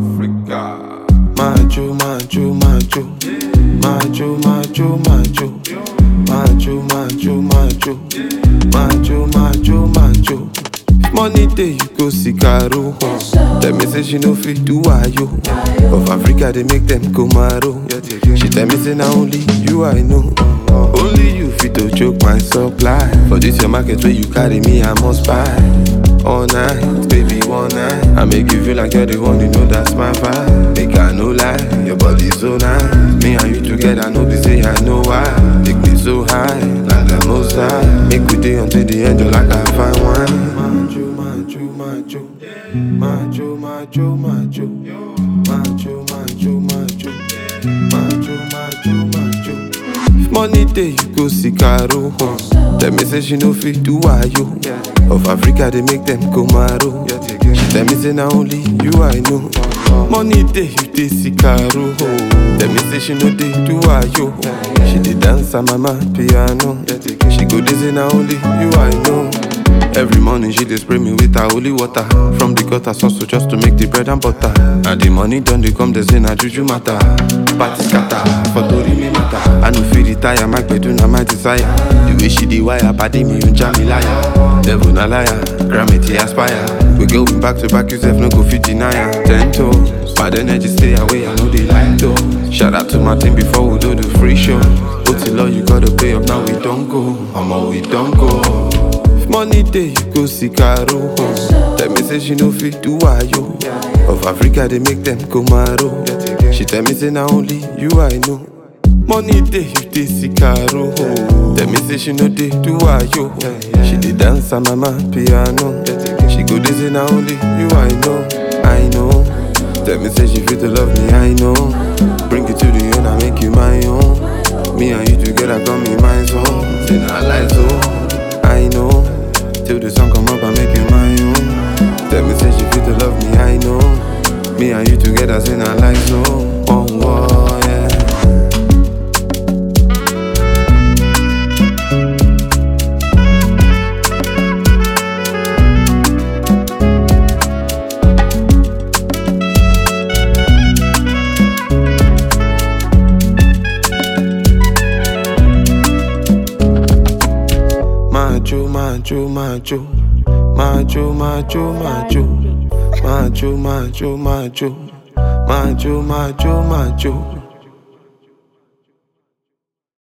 Africa. Macho, macho, macho. Macho, macho, macho. Macho, macho, macho. Macho, macho, macho. Money day you go see Caro. Tell me say she no fit do ayo. Of Africa they make them go maro. She tell me say na only you I know. Only you fit to choke my supply. For this your market where you carry me I must buy. All night, baby, one night. I make you feel like you're the one, you know that's my vibe. Make I no lie, your body so nice. Me and you together, no be say I know why. Take me so high, like the most high. Make we day until the end, you like I find wine. Macho, macho, macho. Macho, macho, macho. Macho, macho, macho. Macho, macho, macho. If money day, you go see Caro. Tell me say she no fit do ayo. Of Africa they make them go maro. She tell me say na only you I know. Money day you dey see Caro. Tell me say she no dey do ayo. She dey dance on mama piano. She go dey say na only you I know. Every morning she dey spray me with her holy water From the gutter sauce just to make the bread and butter And the money done dey come, they say na juju matter Party scatter, for tori me matter I no fit retire, my gbedu na my desire The way she dey wire, padi me yun jam me liar Devil na liar, gravity aspire We going back to back, you sef no go fit deny am Ten toes, bad energy stay away, I know they like though Shout out to my team before we do the free show Otilo, you gotta pay up, now we don't go Omo, we don't go If money day, you go see Caro. Tell me say she no fit do ayo. Of Africa they make them go maro. She tell me say na only you I know. Money day, you dey see Caro. Tell me say she no dey do ayo. She dey dance on mama piano. She go dey say na only you I know. I know. Tell me say she fit to love me, I know. Bring it to the end, I make you my own. Me and you together, come in my zone. Say na lie so. I know. Till the sun come up, I make you my own. Tell me say she fit to love me, I know. Me and you together, say na like so. Oh, oh yeah. Macho, macho, macho. Macho, macho, macho. Macho, macho, macho. Macho, macho, macho.